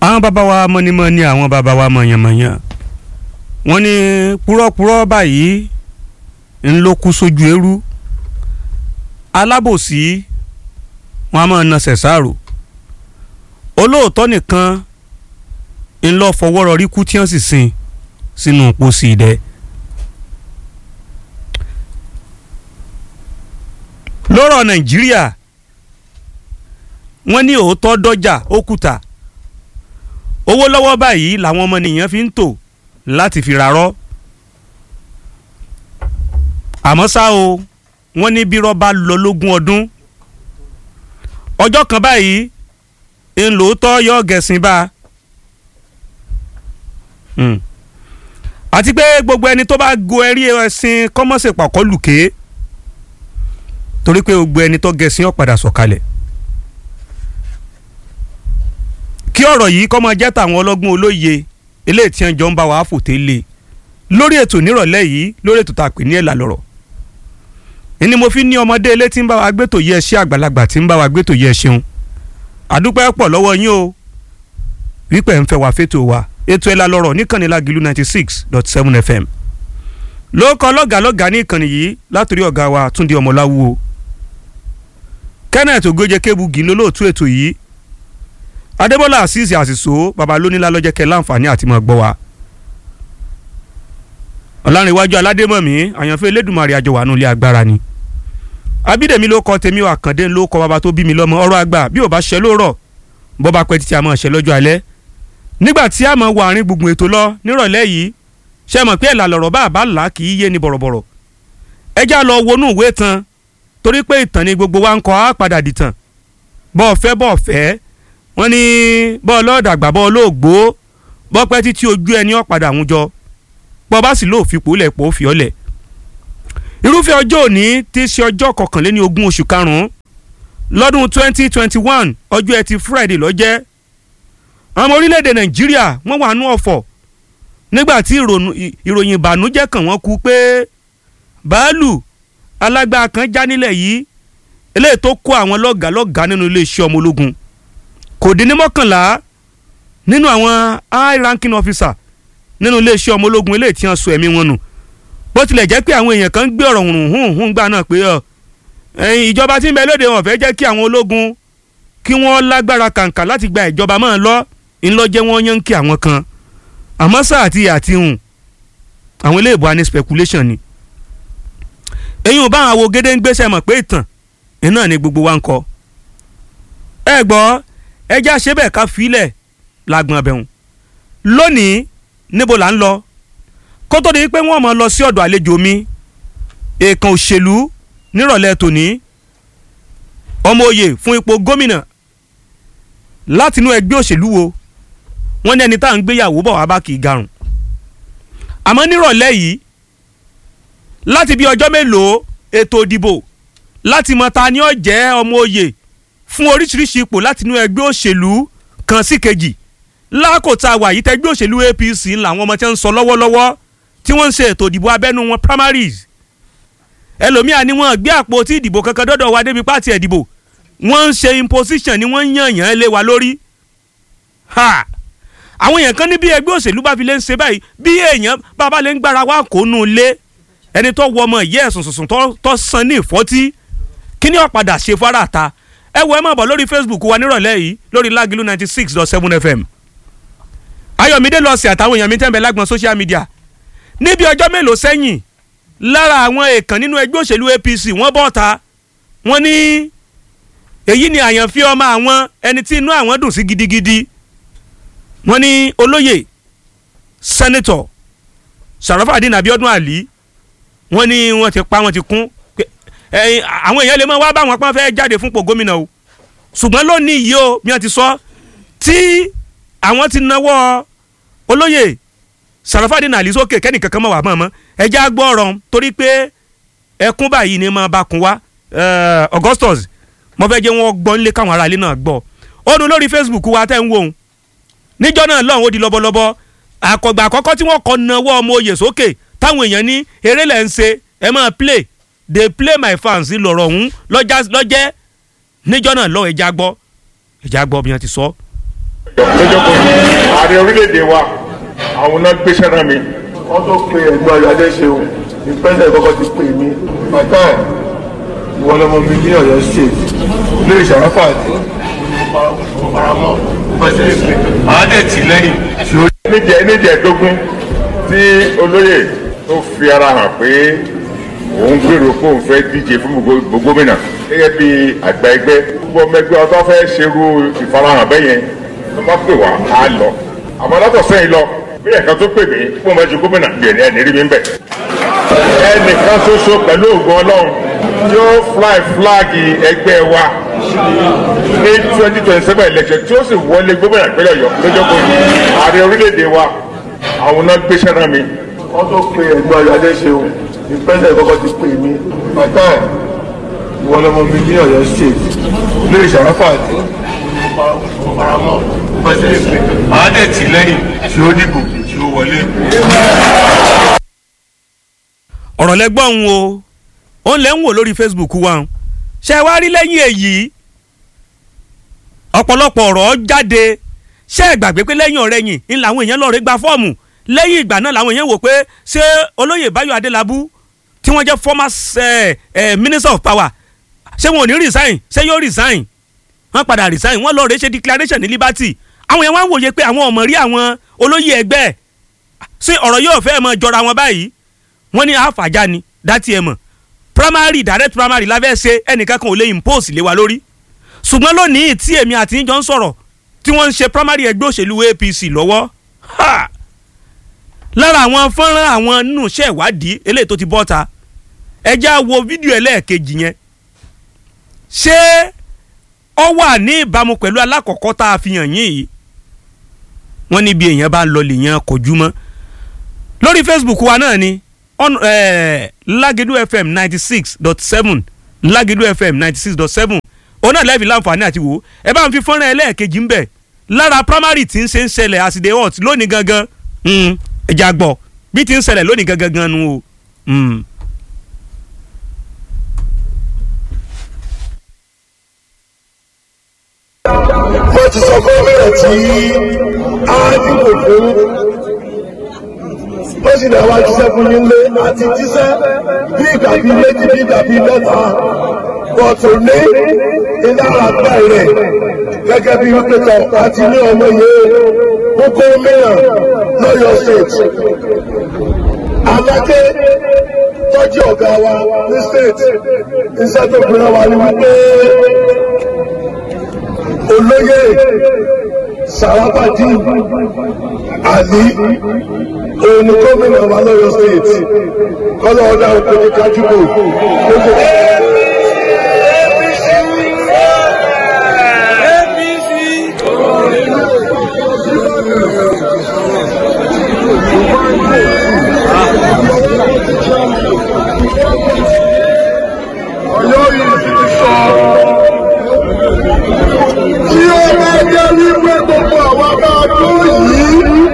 àwọn bàbá wa mọ́nímọ́ní àwọn bàbá wa mọ̀yànmọ̀yàn wọ́n ní púrọ́púrọ́ báyìí ń ló kú sójú eérú alábòsí wọn a máa na ṣẹ̀ṣàrò olóòótọ́ nìkan ń lọ fọwọ́ rọrí kú tí wọ́n sì sin sínú pósí idẹ. lọ́rọ̀ nàìjíríà wọ́n ní òótọ́ dọ́jà òkúta owó lọ́wọ́ báyìí làwọn ọmọ nìyẹn fi ń tò láti fi rarọ́ àmọ́ ṣá o wọ́n ní bírọ́ bá lọ lógún ọdún ọjọ́ kan báyìí ń lòótọ́ yọ gẹ̀sìn bá a àti pé gbogbo ẹni tó bá go ẹrí ẹṣin kọ́mọ́sẹ̀ pàkọ́ lùké torí pé gbogbo ẹni tó gẹ̀sìn ó padà sọ̀kalẹ̀ kí ọ̀rọ̀ yìí kọ́ máa jẹ́ tàwọn ọlọ́gbọ́n olóye eléyìí tí wọ́n jọ ń bá wa fòté lé lórí ètò nírọ̀lẹ́ yìí lórí ètò tá a pè ní ẹ̀là lọ̀rọ̀ ni mo fi ní ọmọdé ilé tí ń bá wa gbé tò yẹ ẹṣẹ́ àgbàlagbà tí ń bá wa gbé tò yẹ ẹṣeun àdúpẹ́ pọ̀ lọ́wọ́ yín o wípé ń fẹ́ wa fétò wa ètò ẹ̀là lọ̀rọ̀ níkànnì Lágìlú ninety six dot seven fm ló kọ́ lọ́gàlọ́gà ní ìkànnì yìí látòrí ọ̀gá wa Túndé Ọmọláwú o Kenneth Ogójẹ Kébùgì lólóòtú ètò yìí Adébọ́lá Azeez Àsìsó baba lónílá lọ́jẹ́ kẹ́ láǹfààní àti mọ̀ gbọ́ wa ọ̀làǹrẹ̀wájú aládémọ̀mí àyànfẹ́ elédùnmarè àjọ wà nílé agbára ni abídèmí ló kọ tèmi wà kàndé ló kọ bàbá tó bí mi lọ́mọ ọ̀rọ̀ àgbà bí ò bá ṣẹ lóòrọ̀ bọ́ bá pẹ́ títí a máa ṣẹ lọ́jọ́ alẹ́ nígbà tí a máa wọ àárín gbùngbùn ètò lọ nírọ̀lẹ́ yìí ṣe mọ̀ pé ẹ̀là lọ̀rọ̀ bá àbá là kì í yé ni bọ̀rọ̀bọ̀rọ̀ ẹ já lọ wọnú ìwé tán torí pé ìtàn ni gbogbo wa ń kọ́ á padà dìtàn bọ́ọ̀ fẹ́ bọ́ọ̀ fẹ́ wọ́n ní bọ́ọ̀ lọ́ọ̀dàgbà bọ́ọ̀ lóògbó bọ́ pẹ́ títí ojú ẹni ó padà àwùjọ bọ́ bá sì lóò fipò lẹ̀ pò ó fi ọ́ lẹ̀ irúfẹ́ ọjọ́ òní tí í ṣe ọjọ́ kọkànléní ogún oṣù karùn-ún lọ́dún twenty twenty one ọjọ́ ẹtì friday lọ́jẹ́ àwọn ọmọ orílẹ̀-èdè nàìjíríà wọ́n wà nú ọ̀fọ̀ nígbà tí ìròyìn ìbànújẹ́ kàn wọ́n kú pé báàlù alágbára kan já nílẹ̀ yìí eléyìí tó kó àwọn lọ́gàálọ́gàá nínú iléeṣẹ́ ọmọ ológun kò dín ní mọ́kànlá nínú àwọn high ranking officer nínú iléeṣẹ́ ọmọ ológun eléyìí tí wọ́n sọ ẹ̀mí wọn nù bó tilẹ̀ jẹ́ pé àwọn èèyàn kan gbé ọ̀rọ̀ hùn hùn hùn gbà náà pé ìjọba tí ń bẹ lóde wọn fẹ́ jẹ́ kí àwọn ológun kí wọ́n lágbára kàǹkà láti gba ìjọba máa lọ ńlọ́jẹ́ wọn yán kí àwọn kan àmọ́ sáà àti àti hùn àwọn ilé ìbò àní speculation ni èyí ò bá àwọn awogede ń gbéṣẹ́ mọ̀ pé ìtàn iná ni gbogbo wa ń kọ ẹ gbọ́ ẹjẹ́ àṣebẹ̀ ká filẹ̀ lágbọ̀n abẹ́hùn lónìí níbo là ń lọ kó tó di pé wọ́n mọ̀ lọ sí ọ̀dọ̀ àlejò mi èèkàn òṣèlú nírọ̀lẹ́ tòní ọmọ òye fún ipò gómìnà látinú ẹgbẹ́ òṣèlú wo wọ́n ní ẹni tá à ń gbéyàwó bọ̀ wá bá kì í garùn àmọ́ nírọ̀lẹ́ yìí láti bí ọjọ́ mélòó ètò ìdìbò láti mọ ta ni ó jẹ́ ọmọ òye fún oríṣiríṣi ipò látinú ẹgbẹ́ òṣèlú kan sí kejì lákòótá wà yìí tẹgbẹ́ òṣèlú APC làwọn ọmọ tí wọ́n ń sọ lọ́wọ́lọ́wọ́ tí wọ́n ń ṣe ètò ìdìbò abẹ́nú wọn primaries ẹlòmíà ni wọ́n gbé àpò tí ìdìbò kankan dọ́dọ̀ wa débi pàtì ẹ̀dìbò wọ́n ń ṣe imposition ni wọ́n ń yàn yàn lé wa lórí ha àwọn èèyàn kan ní bí ẹgbẹ́ òṣèlú bá fi lè ń ṣe báyìí bí èèyàn bàbá lè ń gbára wa kó nù lé ẹni tó wọ ọmọ ìyá ẹ̀sùn sùsùn tó san ní ìfọ́tí kí ni ó padà ṣe fara ta ẹ wo ẹ máa bọ̀ lórí Facebook wa nírọ̀lẹ́ yìí lórí Lágìlú ninety six dot seven FM Ayọ̀mídé lọ sí àtàwọn èèyàn mi tẹ́ ń bẹ lágbọn social media níbi ọjọ́ mélòó sẹ́yìn lára àwọn èèkàn nínú ẹgbẹ́ òṣèlú APC wọ́n bọ́ ta wọ́n ní èyí ni àyànfẹ́ ọmọ àwọn ẹni tí inú àwọn dùn sí gidigidi wọ́n ní olóyè sẹ́nẹ́tọ̀ Sàràfàdín Abíọ́dún Àlí wọ́n ní wọ́n ti pa wọ́n ti kún àwọn èèyàn lè mọ wá báwọn pọ́n fẹ́ jáde fúnpò gómìnà o ṣùgbọ́n lónìí yìí o bí wọ́n ti sọ tí àwọn ti nawọ́ olóyè Sàràfàdín Àlí sókè kẹ́nìkankan mọ̀ wá mọ̀ mọ́ ẹjẹ́ àgbọ̀ ọ̀rọ̀ torí pé ẹkún báyìí ni máa bá kun wá Augustus mo fẹ́ jẹ́ wọ́n gbọ́ nílé káwọn aráalé náà gbọ́ ó nu lórí Facebook wa tẹ́ ń wò ó níjọ́ náà lọ́hùn ó di lọ́bọ̀lọ́bọ̀ àkọ́gbà àkọ́kọ́ tí wọ́n kọ́ nawọ́ ọmọ oyè sókè táwọn èèyàn ní eré lẹ́ ń ṣe ẹ máa play dey play my fans lọ̀rọ̀ ọ̀hún lọ́jẹ́ níjọ́ náà lọ́hùn ẹja gbọ́ ẹja gbọ́ bí wọ́n ti sọ. lọ́jọ́ kan ààrẹ orílẹ̀-èdè wa àwọn náà gbéṣẹ́ rán mi. wọ́n tó pe ẹ̀gbọ́n ayọ̀dé ṣeun ní pẹ́sẹ̀ kọ́kọ́ ti pè mí. bàtà ìwọ lọmọ mi ní Ọ̀yọ́ state ilé ìṣàráfà àti ọ̀paramọ́ pẹ́sẹ̀ ìpè. àwọn dẹ̀ tì lẹ́yìn. níjẹ̀ níjẹ̀ẹ́dógún tí olóyè tó fi ara hàn pé òun gbèrò pé òun fẹ́ díje fún gbogbo gómìnà gẹ́gẹ́ bí àgbà ẹgbẹ́ gbogbo ọmọ ẹgbẹ́ ọtọ́ fẹ́ ṣerú ìfarahàn bẹ́yẹn tó bá pè wá á lọ àmọ́ látọ̀ sẹ́yìn lọ bí ẹ̀ka tó pè mí fún ọmọ ẹjú gómìnà gbèrè ẹni rí mi ń bẹ̀. ẹnìkan ṣoṣo pẹ̀lú ògùn ọlọ́run yóò fly flag ẹgbẹ́ wa ní twenty twenty seven election tí ó sì wọlé gómìnà ìpínlẹ̀ ọ̀yọ́ lọ́jọ́ kejì ààrẹ orílẹ̀-èdè wa àwọn náà gbéṣẹ́ rán mi. wọ́n tó pe ẹ̀gbọ́n ayọ̀dé ṣeun ní pẹ́sẹ̀ kọ́kọ́ ti pè mí. bàtà ìwọ lọmọ mi ní Ọ̀yọ́ state ilé ìṣàráfà àti ọ̀paramọ́ pẹ́sẹ̀ ìpè. àwọn dẹ̀ tì lẹ́yìn tí ó dìbò tí ó wọlé. ọ̀rọ̀ lẹ́gbọ́n o òun lẹ́ ń wò lórí Facebook wa ṣe wá rí lẹ́yìn èyí ọ̀pọ̀lọpọ̀ ọ̀rọ̀ jáde ṣé ẹ gbàgbé pé lẹ́yìn ọ̀rẹ́ yìí ń làwọn èèyàn lọ́ọ́ rẹ́ gba fọ́ọ̀mù lẹ́yìn ìgbà náà làwọn èèyàn wò pé ṣé olóyè Báyọ̀ Adélábù tí wọ́n jẹ́ former eh, eh, minister of power ṣé wọn ò ní resign ṣé yóò resign wọ́n padà resign wọ́n lọ́ọ́ rẹ́ ṣe declaration ní Liberty àwọn èèyàn wá ń wòye pé àwọn ọmọ rí àwọn olóyè ẹgbẹ́ ṣé ọ̀rọ̀ yóò fẹ́ mọ jọra wọn báyìí wọ́n ní àfàjá ni dátì ẹ̀ mọ̀ primary direct primary la fẹ́ ṣe ẹnìkan kan ò lè impose lé wa lórí ṣùgbọ́n lónìí tí èmi àti yín jọ ń sọ̀rọ̀ tí wọ́n ń ṣe primary ẹgbẹ́ òṣèlú APC lọ́wọ́ ha lára àwọn fọ́nrán àwọn nínú iṣẹ́ ìwádìí eléyìí tó ti bọ́ ta ẹ já wo fídíò ẹlẹ́ẹ̀kejì yẹn ṣé ọ wà ní ìbámu pẹ̀lú alákọ̀ọ́kọ́ tá a fi hàn yín yìí wọ́n ní bí èèyàn bá lọ lèèyàn kojú mọ́ lórí Facebook wa náà ni on eh, Lágẹ̀dú FM ninety six dot seven Lágẹ̀dú FM ninety six dot seven òun náà lẹ́ẹ̀fì láǹfààní àti wò ó ẹ bá ń fi fọ́nrán ẹlẹ́ẹ̀kejì ń bẹ̀ lára primary tí ń ṣe ń ṣẹlẹ̀ àsìdè hot lónìí gangan ẹja gbọ́ bí ti ń ṣẹlẹ̀ lónìí gangan gan nu o. Mm. mo ti sọ gómìnà tí a dìbò fún ó sì náà wá jíṣẹ́ fún nílé àti jíṣẹ́ bí ìgbà bíi méjì bí ìgbà bíi mẹ́ta bọ̀tò ní ìdára gbà rẹ̀ gẹ́gẹ́ bí wípé tọ̀ àti ní ọmọ yẹn ó gómìnà lọ́yọ̀ state aláké tọ́jú ọ̀gá wa ní state iṣẹ́ tó gbéra wa ni wípé olóyè sàràbàdì àlí òun ni gómìnà wa lọ́yọ̀ state kọ́lọ́ ọ̀dà òkè ní kájúbò gbogbo. Ọ̀yọ́ yìí ti sọ tí ó bá jẹ́ wípé gbogbo àwọn bá tó yìí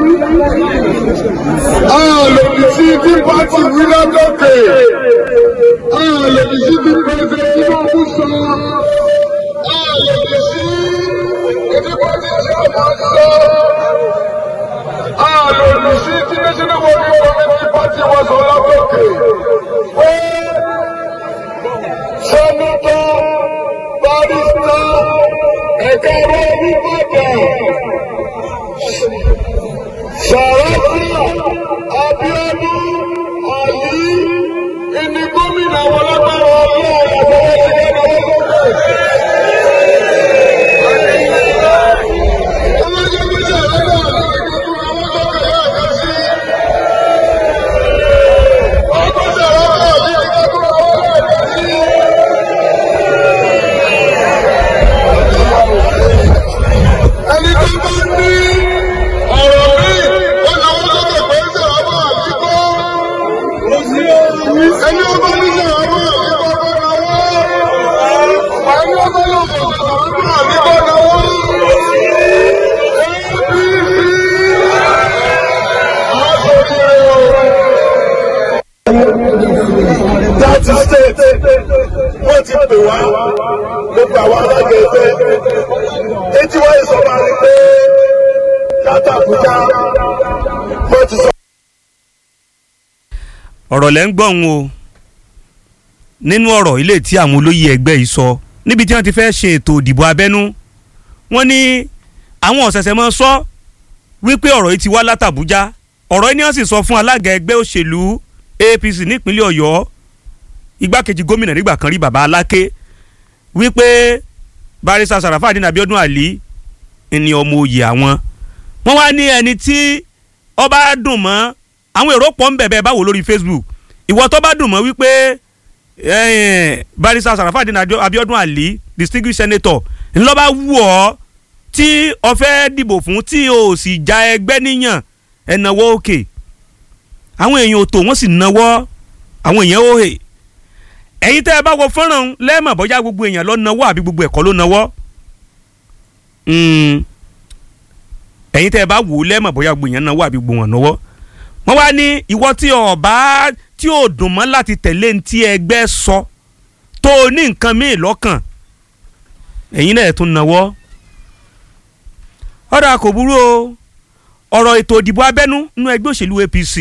a lè fi sí bí pátì wí lọ́gọ́kè a lè fi sí bí pẹ́sẹ̀ Tinubu sọ a lè fi sí bí pátì Ṣọ́ọ̀mà sọ a lè fi sí tí national working committee party wọ́n sọ lọ́gọ́kè pé sẹ́nitọ́ barista ẹ̀ka ọ̀rọ̀ onígbàdàn sàràkí Abíọ́dún Àlí ìní gómìnà wọn lágbára ọlọ́run àtọwọ́ sí ẹ̀dá lọ́sọ̀kọ̀. ẹni tó bá ní ọ̀rọ̀ míì ó lọ́wọ́ sókè pé ń sọ̀rọ̀ bọ̀ àdìgbò. ẹni ó bá ní sọ̀rọ̀ bọ̀ àdìgbò kó náwó. ẹni ó bá ní sọ̀rọ̀ bọ̀ àdìgbò náwó. láti state wọ́n ti pè wá gbogbo àwọn alága ẹgbẹ́ etí wọ́n sọ máa ní pé ká látàkúta mo ti sọ. ọ̀rọ̀ lẹ́ ń gbọ́ òun o nínú ọ̀rọ̀ ilé tí àwọn olóyè ẹgbẹ́ yìí sọ níbi tí wọ́n ti fẹ́ ṣe ètò ìdìbò abẹ́nú wọ́n ní àwọn ọ̀sẹ̀sẹ̀ máa sọ wípé ọ̀rọ̀ yìí ti wá látàbújá ọ̀rọ̀ yìí ni wọ́n sì sọ fún alága ẹgbẹ́ òṣèlú APC nípínlẹ̀ Ọ̀yọ́ igbákejì gómìnà nígbà kan rí bàbá Aláké wípé barista Sarafadeen Abiodun Ali ni ọmọ oyè àwọn wọ́n wá ní ẹni tí ọba dùn mọ́ àwọn èrò pọ̀ ń bẹ̀bẹ̀ báwo lórí Facebook ìwọ tó bá dùn mọ́ wípé eh, barista Sarafadeen Adio- Abiodun Ali distinguished senator ńlọ́ba wù ọ́ tí o fẹ́ dìbò fún tí o sì já ẹgbẹ́ níyàn ẹ̀ náwó òkè àwọn èèyàn ò tó wọ́n sì náwó àwọn èèyàn ó hè ẹ̀yin tẹ́ ẹ bá wo fọ́nrán lẹ́ẹ̀mọ̀ bọ́jà gbogbo èèyàn ló náwó àbí gbogbo ẹ̀kọ́ ló náwó ẹ̀yin tẹ́ ẹ bá wò ó lẹ́ẹ̀mọ̀ bọ́jà gbogbo èèyàn náwó àbí gbogbo wọn náwó wọ́n wá ní ìwọ tí ọba tí ò dùn mọ́ láti tẹ̀lé ní tí ẹgbẹ́ sọ tó o ní nǹkan míì lọ́kàn ẹ̀yin náà ẹ̀ tún náwó ọ̀rọ̀ kò burú o ọ̀rọ̀ ètò ìdìbò abẹ́nú nínú ẹgbẹ́ òṣèlú APC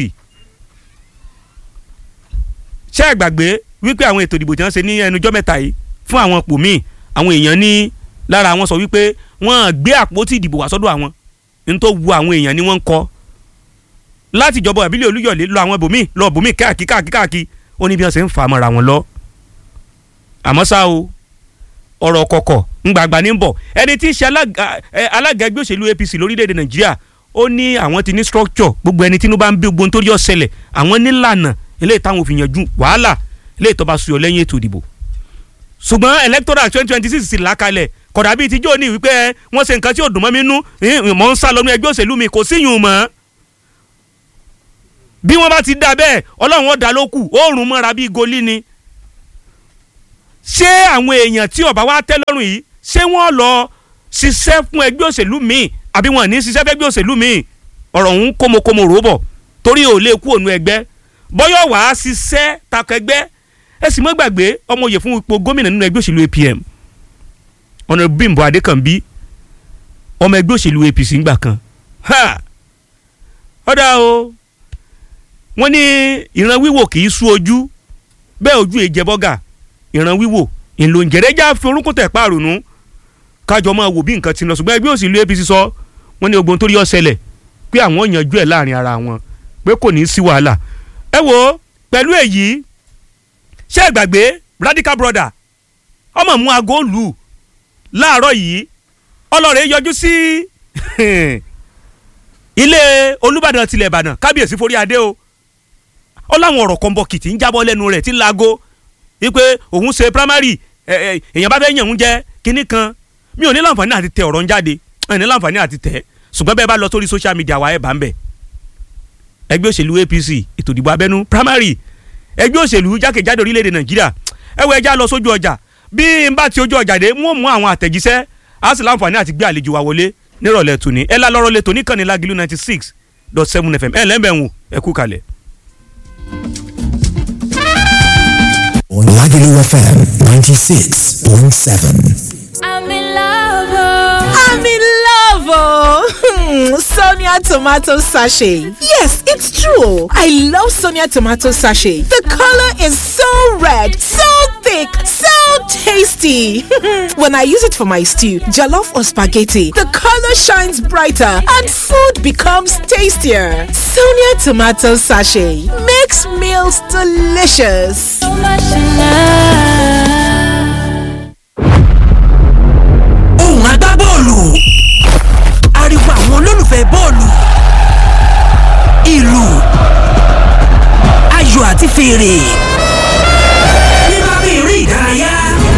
ṣé ẹ gbàgbé wípé àwọn ètò ìdìbò tí wọ́n ṣe ní ẹnujọ́ mẹ́ta yìí fún àwọn ipò míì àwọn èèyàn ní lára àwọn sọ wípé wọ́n gbé àpótí ìdìbò wá sọ́dọ̀ àwọn ní tó wu àwọn èèyàn ni wọ́n ń kọ́ láti ìjọba ìbílẹ̀ olúyọ̀lé lọ àwọn ibòmíì lọ ibòmíì káàkiri káàkiri káàkiri ó ní bí wọ́n ṣe ń fà á mọ́ra wọn lọ. àmọ́ ṣá o ọ̀rọ̀ kọ̀kọ̀ ńgbàgbà ní bọ̀ ẹni tí í ṣe alága ẹ, alága ẹgbẹ́ òṣèlú APC lórílẹ̀‐èdè Nàìjíríà ó ní àwọn ti ní structure gbogbo ẹni tínú bá ń bí gbogbo nítorí ọ̀sẹ̀lẹ̀ àwọn nílànà eléyìí táwọn òfin yanjú wàhálà eléyìí tó bá suyọ lẹ́yìn ètò ìdìbò ṣùgbọ́n electoral twenty twenty six sì làkàlẹ̀ kódà bíi tíjọ́ ní wípé wọ́n ṣe nǹkan tí ò dùn mọ́ mi nú mọ̀ ń sá lọ́nu ẹgbẹ́ òṣèlú mi kò síyùn mọ́ bí wọ́n bá ti dá bẹ́ẹ̀ ọlọ́run ó dá ló kù oòrùn mọ́ra bíi goli ni ṣé àwọn èèyàn tí ọba wa tẹ́ lọ́rùn yìí ṣé wọ́n lọ ṣiṣẹ́ fún ẹgbẹ́ òṣèlú míì àbí wọn ní ṣiṣẹ́ fún ẹgbẹ́ òṣèlú míì ọ̀rọ̀ òun kómokómo rò bọ̀ torí ò lè kú òun ẹgbẹ́ bọ́yọ̀ wàá ṣiṣẹ́ takọ ẹgbẹ́ ẹ sì mọ́ gbàgbé ọmọ òye fún ipò gómìnà nínú ẹgbẹ́ òṣèlú APM ọ̀nà Bímbọ́ Adékànbí ọmọ ẹgbẹ́ òṣèlú APC ńgbà kan ha ọ̀dà o wọ́n ní ìran wíwò kì í sú ojú bẹ́ẹ̀ ojú èjẹ bọ́gà ìran wíwò ìlò ìjẹ́rẹ́jà fi orúnkún tẹ̀ páàrùnú kájọ máa wò bí nǹkan ti lọ ṣùgbọ́n ẹgbẹ́ òṣèlú APC sọ wọ́n ní ogun tó rí ọ̀sẹ̀lẹ̀ pé àwọn yanjú ẹ̀ láàrin ara wọn pé kò ní í sí wàhálà ẹ wo pẹ̀lú èyí ṣé ẹ gbàgbé radical brother ọmọ mú aago lù láàárọ̀ yìí ọlọ́rẹ̀ yọjú sí ilé olùbàdàn tilẹ̀ ìbàdàn kábíyèsí forí adé o ó láwọn ọ̀rọ̀ kan bọ̀ kìtì ń jábọ́ lẹ́nu rẹ̀ tí ń laago wípé òun ṣe primary ẹ, ẹ, èèyàn bá fẹ́ yàn ń jẹ́ kinní kan mi ò ní láǹfààní àti tẹ ọ̀rọ̀ ń jáde ẹ̀ ní láǹfààní àti tẹ̀ ṣùgbọ́n bẹ́ẹ̀ bá lọ sórí social media wa ẹ̀ bá ń bẹ̀ ẹgbẹ́ òṣèlú APC ètò ìdìbò abẹ́nú primary ẹgbẹ́ òṣèlú jákèjádò orílẹ̀-èdè Nàìjíríà ẹ wo ẹja lọ sójú ọjà bí n bá ti ojú ọjà dé wọ́n mú àwọn àtẹ̀jíṣẹ́ á sì láǹfààní àti gbé àlejò wa wọlé nírọ̀lẹ́ tòní ẹ lá lọ́rọ́ lé tòní kàn ní Lágìlú ninety six dot seven FM ẹ lẹ́mbẹ̀ẹ́ wò ẹ kú kalẹ̀. Lagelu FM 96.7. I'm in love. oh. I'm in love, oh. Sonia tomato sachet. Yes, it's true. I love Sonia tomato sachet. The color is so red, so thick, so tasty. when I use it for my stew, jollof or spaghetti, the color shines brighter and food becomes tastier. Sonia tomato sachet makes meals delicious. So much in love. ohùn agbábọ́ọ̀lù ariwo àwọn olólùfẹ́ bọ́ọ̀lù ìlù ayò àti fèrè nípa bí eré ìdárayá.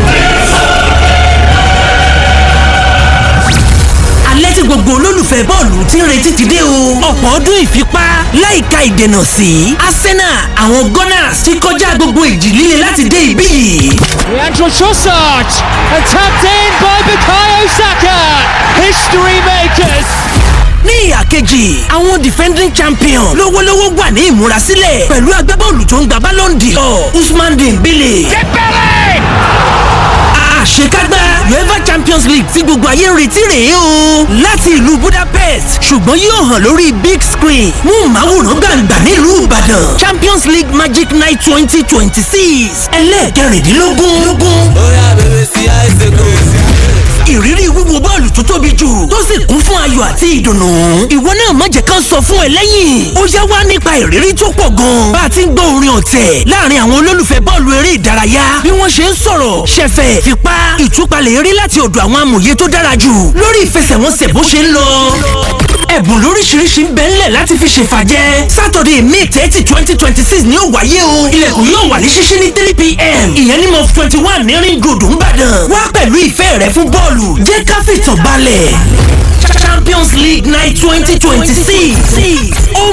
alẹ́ tí gbogbo olólùfẹ́ bọ́ọ̀lù ti ń retí ti dé o. ọ̀pọ̀ ọdún ìfipá láìka ìdènà sí Arsenal àwọn Gunners ti kọjá gbogbo ìjì líle láti dé ibí yìí. Leandro Trossard and tapped in by Bukayo Saka. History makers. ní ìhà kejì àwọn defending champion lówólówó wà ní ìmúrasílẹ̀ pẹ̀lú agbábọ́ọ̀lù tó ń gba Ballon d'Or Usman Dembele. àṣekágbá uefa champions league tí gbogbo ayé ń retí rèé o láti ìlú budapest ṣùgbọ́n yóò hàn lórí big screen mú màwòrán gbàǹgbà nílùú ìbàdàn champions league magic night twenty twenty six ẹlẹ́ẹ̀kẹrìndínlógún ìrírí wíwo bọ́ọ̀lù tó tóbi jù tó sì kún fún ayọ̀ àti ìdùnnú. ìwọ náà má jẹ́ ká sọ fún ẹ lẹ́yìn. ó yá wá nípa ìrírí tó pọ̀ gan. bá a ti ń gbọ́ orin ọ̀tẹ̀ láàrin àwọn olólùfẹ́ bọ́ọ̀lù eré ìdárayá bí wọ́n ṣe ń sọ̀rọ̀ ṣẹ̀fẹ̀ fipá ìtúpalẹ̀ eré láti ọ̀dọ̀ àwọn amòye tó dára jù lórí ìfẹsẹ̀wọnsẹ̀ bó ṣe ń lọ. ẹ̀bùn lóríṣiríṣi ń bẹ ńlẹ̀ láti fi ṣèfàjẹ́ sátọ̀dẹ̀ may thirty twenty twenty six ni ó wáyé o ilẹ̀kùn yóò wà ní ṣíṣí ní three pm ìyẹn ní mọ́ twenty one ní ring road ńbàdàn wá pẹ̀lú ìfẹ́ rẹ fún bọ́ọ̀lù jẹ́ ká fìtàn balẹ̀ champions league night twenty twenty six ó